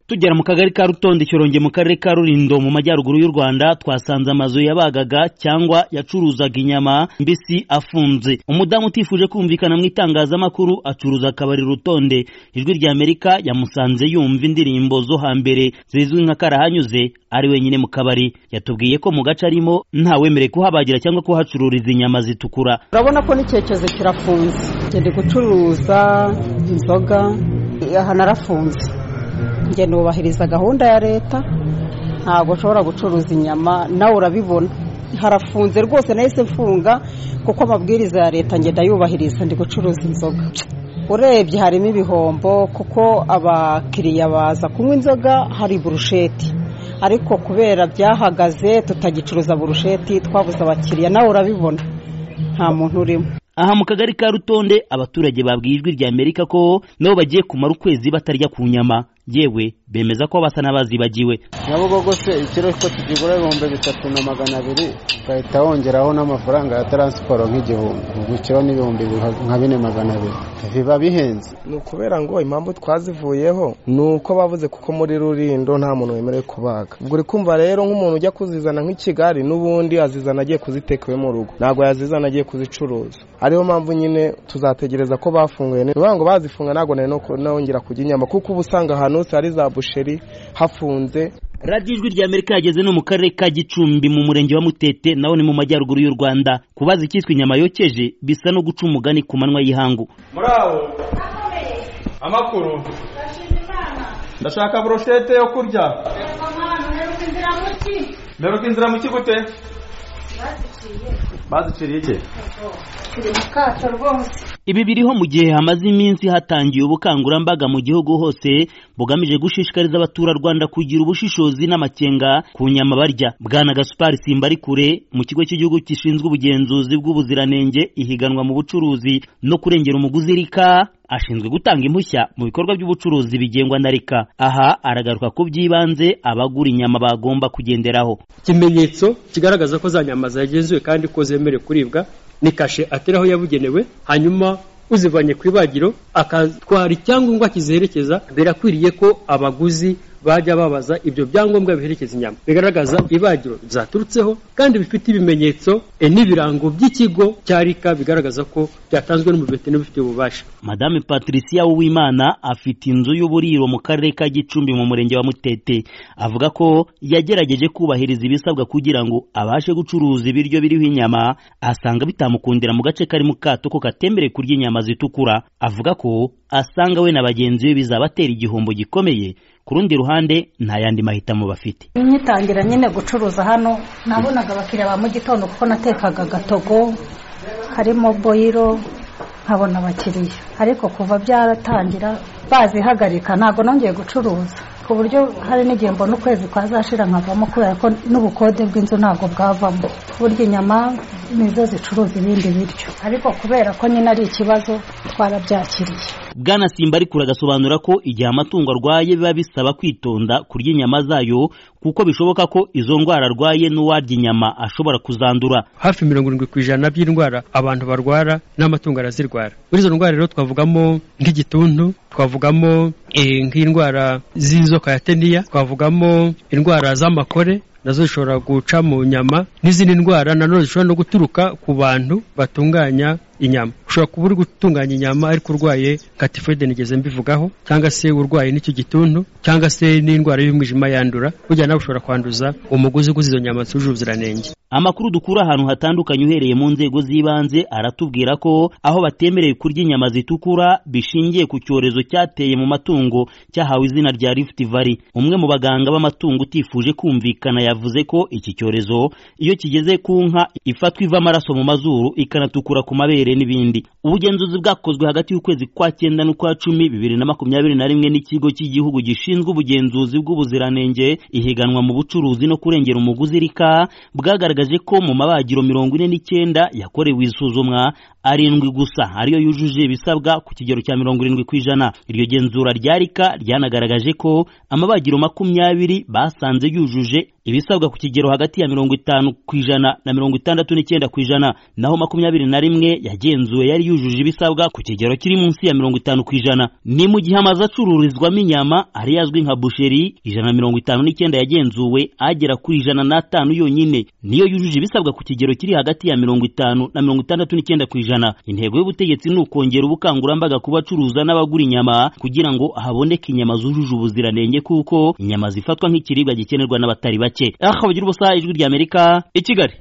tugera mu kagari ka rutonde ikironge mu karere ka rurindo mu majyaruguru y'u rwanda twasanze amazu yabagaga cyangwa yacuruzaga inyama mbisi afunze umudamu utifuje kumvikana mu itangazamakuru acuruza akabari rutonde ijwi ry'amerika yamusanze yumva indirimbo zo hambere zizwi nka karahanyuze ari wenyine mu kabari yatubwiye ko mu gace arimo ntawemerewe kuhabagira cyangwa kuhacururiza inyama zitukura urabona ko n'icyerekezo kirafunze ndi gucuruza inzoga aha narafunze njye nubahiriza gahunda ya leta ntabwo ushobora gucuruza inyama nawe urabibona harafunze rwose nahise mfunga kuko amabwiriza ya leta ngenda yubahiriza ndi gucuruza inzoga urebye harimo ibihombo kuko abakiriya baza kunywa inzoga hari burusheti ariko kubera byahagaze tutagicuruza burusheti twabuze abakiriya nawe urabibona nta muntu urimo aha mu kagari ka rutonde abaturage babwiye ijwi rya amerika ko nabo bagiye kumara ukwezi batarya ku nyama yewe bemeza ko basa n'abazibagiwe nyabugogo se ikiro ko tukigura ibihumbi bitatu na magana abiri ugahita wongeraho n'amafaranga ya taransiporo nk'igihumbi ubwo ikiro ni ibihumbi nka bine magana abiri biba bihenze ni ukubera ngo impamvu twazivuyeho ni uko bavuze kuko muri rurindo nta muntu wemerewe kubaga ubwo uri kumva rero nk'umuntu ujya kuzizana nk'i kigali n'ubundi azizana agiye kuziteka iwe mu rugo ntabwo yazizana agiye kuzicuruza ariyo mpamvu nyine tuzategereza ko bafunguye ni ukuvuga ngo bazifunga ntabwo nari nongera kujya inyama kuko uba usanga ahantu hose hari za busheri hafunze radiyo ijwi rya amerika yageze no mu karere ka gicumbi mu murenge wa mutete naho ni mu majyaruguru y'u rwanda kubaza icyitwa inyama yokeje bisa no guca umugani ku manywa y'ihangu muraho amakuru ndashaka burushete yo kurya mperuka inzira mu kigo gute baziciriye iki ibi biriho mu gihe hamaze iminsi hatangiye ubukangurambaga mu gihugu hose bugamije gushishikariza abaturarwanda kugira ubushishozi n'amakenga ku nyama barya bwana gasupari simbarikure mu kigo cy'igihugu gishinzwe ubugenzuzi bw'ubuziranenge ihiganwa mu bucuruzi no kurengera umuguzi rika ashinzwe gutanga impushya mu bikorwa by'ubucuruzi bigengwa na rika aha aragaruka ku by'ibanze abagura inyama bagomba kugenderaho ikimenyetso kigaragaza ko za nyama zagenzuwe kandi ko zemerewe kuribwa ni kashe ateraho yabugenewe hanyuma uzivanye ku ibagiro akatwara icyangombwa kizerekeza birakwiriye ko abaguzi bajya babaza ibyo byangombwa biherekeza inyama bigaragaza ibagiro byaturutseho kandi bifite ibimenyetso n'ibirango by'ikigo cya rika bigaragaza ko byatanzwe n'umuveterineri ubifitiye ububasha madame patricia uwimana afite inzu y'uburiro mu karere ka gicumbi mu murenge wa mutete avuga ko yagerageje kubahiriza ibisabwa kugira ngo abashe gucuruza ibiryo biriho inyama asanga bitamukundira mu gace kari mu kato ko katembereye kurya inyama zitukura avuga ko asanga we na bagenzi be bizabatera igihombo gikomeye ku rundi ruhande nta yandi mahitamo bafite nyitangira nyine gucuruza hano nabonaga abakiriya ba mu gitondo kuko natekaga agatogo harimo boyiro nkabona abakiriya ariko kuva byaratangira bazihagarika ntabwo nongeye gucuruza ku buryo hari n'igihe mbona ukwezi kwazashira nkavamo kubera ko n'ubukode bw'inzu ntabwo bwavamo burya inyama nizo zicuruza ibindi biryo ariko kubera ko nyine ari ikibazo twarabyakiriye bwana simba ariko uragasobanura ko igihe amatungo arwaye biba bisaba kwitonda kurya inyama zayo kuko bishoboka ko izo ndwara arwaye n'uwarya inyama ashobora kuzandura hafi mirongo irindwi ku ijana by'indwara abantu barwara n'amatungo arazirwara muri izo ndwara rero twavugamo nk'igituntu twavugamo nk'indwara z'inzoka ya teniya twavugamo indwara z'amakore nazo zishobora guca mu nyama n'izindi ndwara nanone zishobora no guturuka ku bantu batunganya inyama ushobora kuba uri gutunganya inyama ariko urwaye nka tifode nigeze mbivugaho cyangwa se urwaye n'icyo gituntu cyangwa se n'indwara y'umwijima yandura burya nawe ushobora kwanduza umuguzi uguze izo nyama zuje ubuziranenge amakuru dukura ahantu hatandukanye uhereye mu nzego z'ibanze aratubwira ko aho batemerewe kurya inyama zitukura bishingiye ku cyorezo cyateye mu matungo cyahawe izina rya Rift Valley umwe mu baganga b'amatungo utifuje kumvikana yavuze ko iki cyorezo iyo kigeze ku nka ifatwa iva amaraso mu mazuru ikanatukura ku mabere n'ibindi ubugenzuzi bwakozwe hagati y'ukwezi kwa cyenda n'ukwa cumi bibiri na makumyabiri na rimwe n'ikigo cy'igihugu gishinzwe ubugenzuzi bw'ubuziranenge ihiganwa mu bucuruzi no kurengera umuguzi rika bwagaragaje ko mu mabagiro mirongo ine n'icyenda yakorewe isuzumwa arindwi gusa ariyo yujuje ibisabwa ku kigero cya mirongo irindwi ku ijana iryo genzura ryarika ryanagaragaje ko amabagiro makumyabiri basanze yujuje ibisabwa ku kigero hagati ya mirongo itanu ku ijana na mirongo itandatu n'icyenda ku ijana naho makumyabiri na rimwe yagenzuwe yari yujuje ibisabwa ku kigero kiri munsi ya mirongo itanu ku ijana ni mu gihe amazu acururizwamo inyama ariyo azwi nka busheri ijana na mirongo itanu n'icyenda yagenzuwe agera ku ijana n'atanu yonyine niyo yujuje ibisabwa ku kigero kiri hagati ya mirongo itanu na mirongo itandatu n'icyenda ku ijana intego y'ubutegetsi ni ukongera ubukangurambaga ku bacuruza n'abagura inyama kugira ngo haboneke inyama zujuje ubuziranenge kuko inyama zifatwa nk'ikiribwa gikenerwa n'abatari bake aha ubusa ijwi ry'amerika i kigali